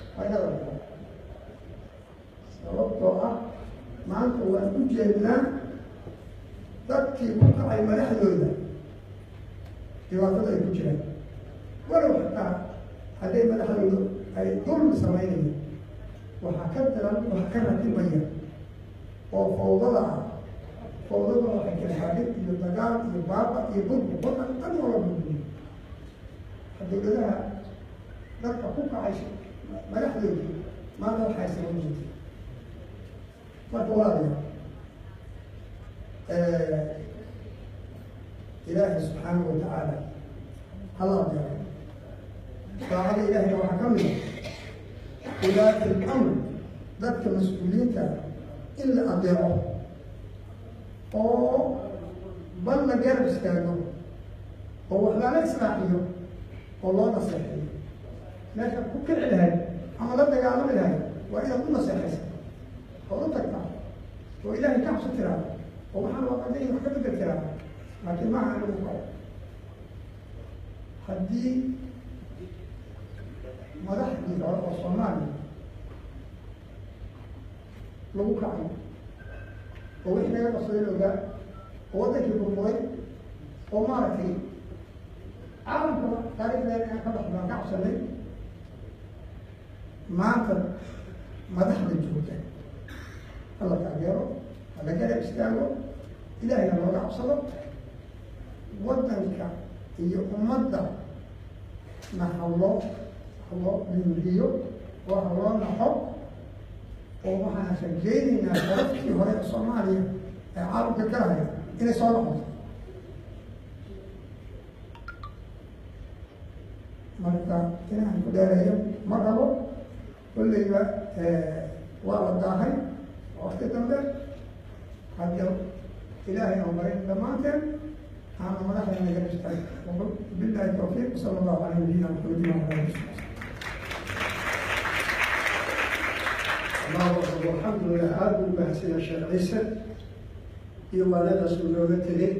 waa inaad arkaa sababtoo ah maanta waan u jeednaa dadkii ku kacay madaxdooda dhibaatada ay ku jiraan walow xataa hadday madaxdooda ay dulmi samaynayan waxaa ka daran waxa ka ratibaya oo fawdada ah fawdada waxay kalxadid iyo dagaal iyo baaba iyo budbu wadan dhan wala budbuyo dowladaha dadka ku kacay madaxdoodii maanta waxay saban jirta marka walaalayaa ilaahi subxaanahu watacaala hala adeeco daacada ilahina waxaa ka mid a ulaati lamr dadka mas-uuliyiinta in la adeeco oo bal la garab istaago oo wax lala islaaxiyo oo loo naseexeeyo meesha ku kici lahayd ama la dagaalami lahayd waa inaad u naseexaysa ood u tagtaa oo ilaahay ka xabso tiraa oo waxaan waaqaday wax ka bedel tiraa laakiin maaha in lagu kaco haddii madaxdii hore oo soomaaliya lagu kacay oo wixii naga qabsaday la ogaa oo waddankii burburay oo maaragtay caalamkaba taarikhdeena aan ka baxbaan ka cabsanay maanta madaxda joogta hala taageero hala garab istaago ilaahayna looga cabsado waddanka iyo ummadda na haloo haloo dhimriyo oo haloo naxo oo waxaan rajeynaynaa darafkii hore ee soomaaliya ee caalamka galaya inay soo noqoto marka inaan ku dheereeyo ma rabo kolleyba waa la daahay wakti dambe hadda ilaahay aan marin dhammaanteen aana madaxdayna garab istaag billahi tawfiiq sala allahu calaa nabiyina maxamedin wa ala alihi alxamdulilah aada u mahadsanyaa sheekh ciise iyo waanadaas uu nooga tegay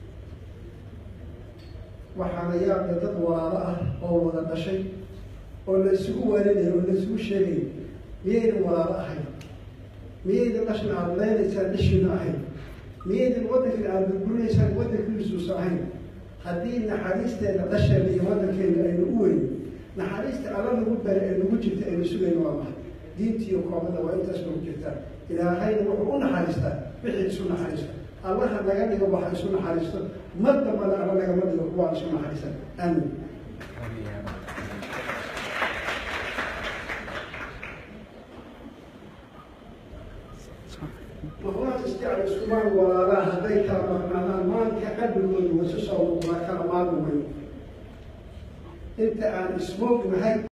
waxaana yaabda dad walaalo ah oo wada dhashay oo la isugu waaninayo oo la isugu sheegayo miyaydan walaalo ahayn miyaydan dhashna aada leynaysaan dhashiina ahayn miyaydan waddankan aada burburinaysaan waddankiisuusa ahayn haddii naxariisteena dhasheena iyo waddankeena aynu u weyn naxariista alla nagu bare ee nagu jirta aynu sugayno waa mahay diinta iyo koomada waa intaas nagu jirtaa ilaahayna wuxuu u naxariistaa wixii isu naxariista allaha naga dhigo waxa isu naxariisto mar dambana alla nagama dhigo kuwaan isu naxariisan aamin maqlaad isjecel iskumaan walaalaha hadday kala maqnaadaan maanka qalbigoodu wasu soo muuqdaa kala maarmi mayo inta aan ismoognahay